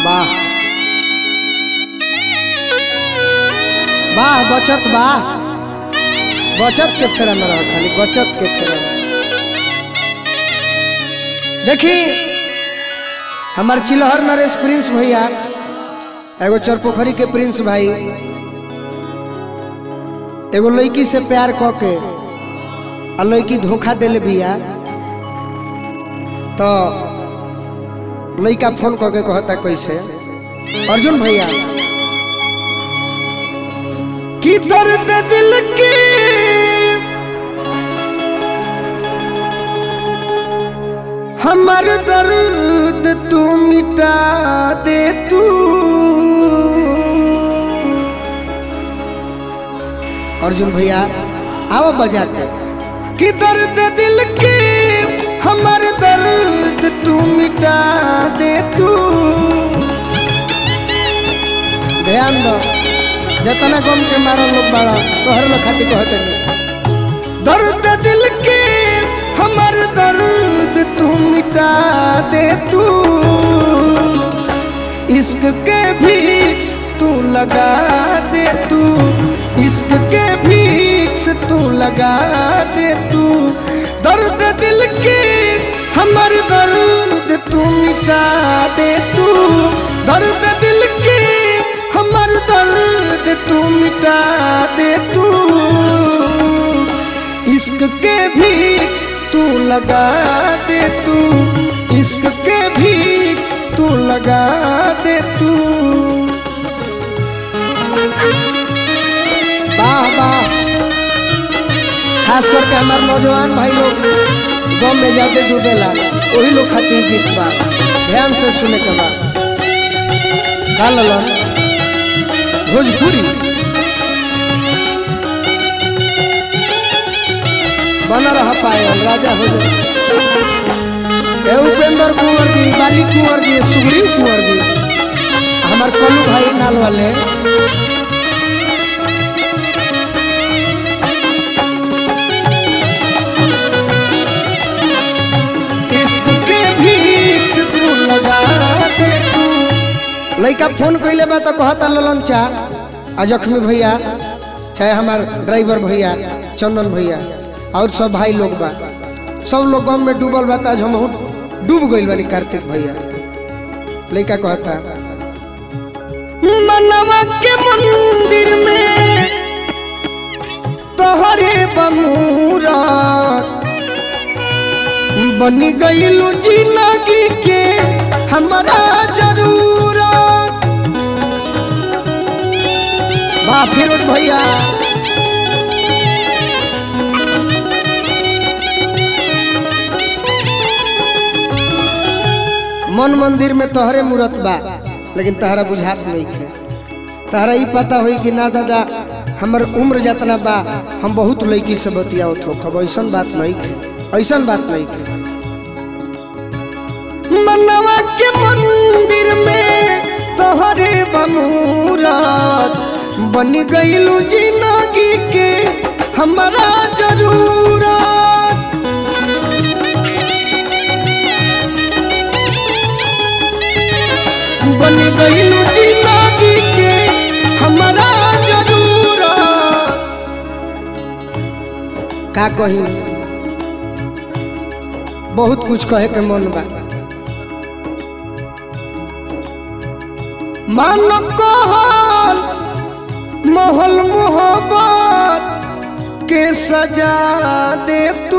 वाह वाह बचत वाह बचत के फेरा में रह खाली बचत के फेरा में देखी हमार चिल्हर नरेश प्रिंस भैया एगो चरपोखरी के प्रिंस भाई एगो लड़की से प्यार क के आ लड़की धोखा दिले बिया तो लड़का फोन क के कहता कैसे अर्जुन भैया कि दर्द दिल के हमर दर्द तू मिटा दे तू अर्जुन भैया आओ बजा के कि दर्द दिल के हमर दर्द तू मिटा दे तू ध्यान दो जतना गम के मारल लोग बाड़ा तोहर लोग खातिर कहते नहीं दर्द दिल के हमर दर्द तू मिटा दे तू इश्क के भीख तू लगा दे तू इश्क के भीख तू लगा दे तू दर्द दिल के हमर दर्द तू मिटा दे तू दर्द दिल के हमर दर्द तू मिटा दे तू इश्क के भीख तू लगा दे तू इश्क के भीख तू लगा दे तू वाह वाह खास करके हमारे नौजवान भाई लोग गम में जाते डूबेला वही लोग खातिर गीत बा ध्यान से सुने के बा का ललन भोजपुरी बना रहा पायल राजा हो जाए ए उपेंद्र कुंवर जी बाली कुंवर जी सुग्रीव कुंवर जी हमार कलू भाई नाल वाले इश्क के भीख तू लगा दे तू लड़का फोन कैले बा तो कहता ललन चा आ जख्मी भैया चाहे हमार ड्राइवर भैया चंदन भैया और सब भाई लोग बा सब लोग गम में डूबल बा आज हम डूब गइल बानी कार्तिक भैया लड़का कहता मनवा के मंदिर में तोहरे बमूरा बनी गईलू जिंदगी के हमारा जरूरत वाह फिरोज भैया मन मंदिर में तोहरे मूरत बा लेकिन तहरा बुझात नहीं है तहरा ही पता होई कि ना दादा हमर उम्र जितना बा हम बहुत लड़की से बतियावत हो खब ऐसन बात नहीं है ऐसन बात नहीं है मनवा के मंदिर में तोहरे बमूरत बन गईलू जिंदगी के हमारा जरूरत बन गईलू जिंदगी के हमारा जरूरत का कही बहुत कुछ कहे के मन बा मान कहल महल मोहब्बत के सजा दे तू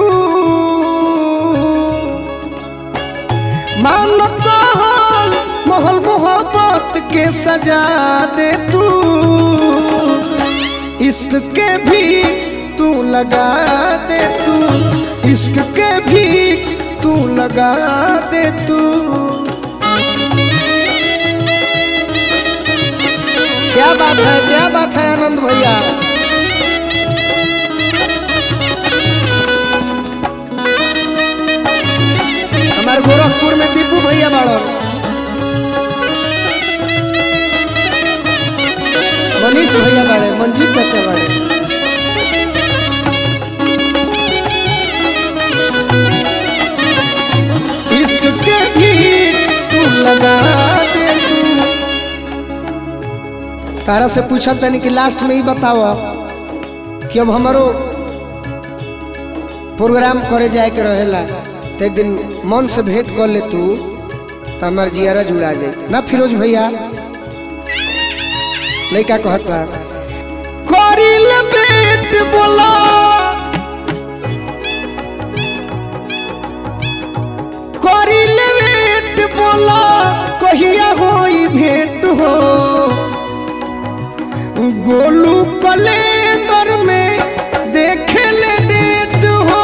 मान कहल महल मोहब्बत के सजा दे तू इश्क के भीख तू लगा दे तू इश्क के भीख तू लगा दे तू क्या बात है क्या बात है आनंद भैया हमारे गोरखपुर में दीपू भैया बाड़ो मनीष भैया बाड़े मंजीत चाचा बाड़े इश्क के बीच तू लगा दे तू तारा से पूछा तनी कि लास्ट में ही बताओ कि अब हमारो प्रोग्राम करे जाए के रहेला तो एक दिन मन से भेंट कर ले तू तो हमार जियारा जुड़ा जाए ना फिरोज भैया लड़का कहता करिल बेट बोला करिल बेट बोला कहिया होई भेंट हो गोलू कैलेंडर में देखे ले डेट हो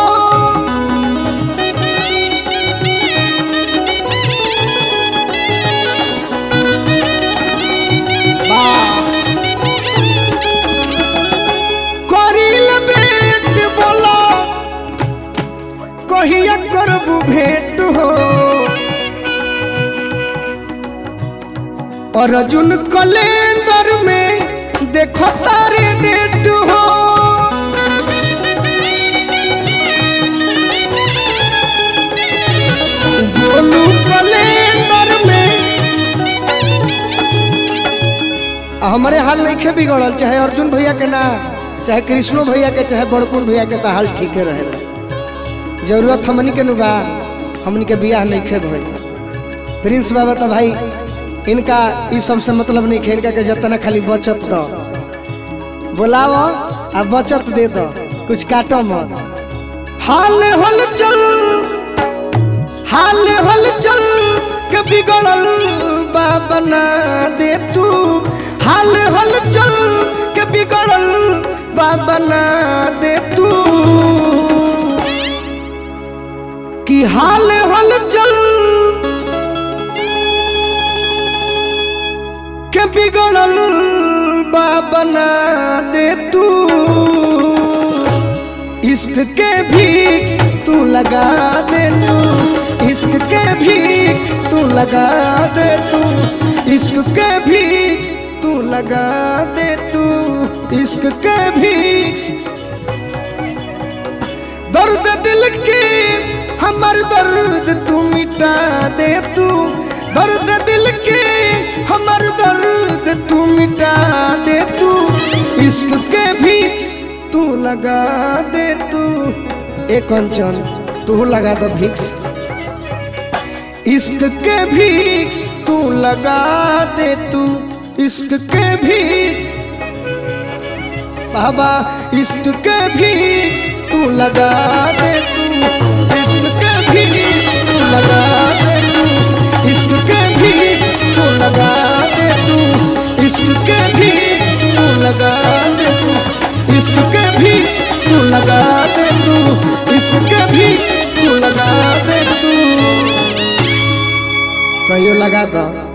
करिल भेंट बोला कहिया करबू भेंट हो और अर्जुन कैलेंडर में देखो तारे डेट हो गोलू कैलेंडर में आ, हमारे हाल नहीं बिगड़ल चाहे अर्जुन भैया के ना चाहे कृष्णो भैया के चाहे बड़कुल भैया के तो हाल ठीके रहे जरूरत हमनी के नु बा हमनी के बियाह नहीं खे भई प्रिंस बाबा तो भाई इनका ई सबसे मतलब नहीं खेल के जतना खाली बचत दो बोलाओ आ बचत दे दो कुछ काटो मत हाल हल चल हाल हल चल के बिगड़ल बा बना दे तू हाल हल चल के बिगड़ल बा बना दे तू कि हाल हल चल के बिगड़ल बा बना दे तू इश्क के भीख तू लगा दे तू इश्क के भीख तू लगा दे तू इश्क के भीख तू लगा दे तू इश्क के भीख दर्द दिल के हमर दर्द तू मिटा दे तू दर्द दिल के हमर दर्द तू मिटा दे तू इश्क के भीख तू लगा दे तू एक कंचन तू लगा दो भिक्स इश्क के भीख तू लगा दे तू इश्क के भीख बाबा इश्क के भीख तू लगा दे तू इश्क के भीख तू लगा दे तू इश्क के भीख तू लगा दे तू इश्क के भीख तू लगा दे तू इश्क के भीख तू लगा दे तू इश्क के भीख तू लगा दे तू कहियो लगा दो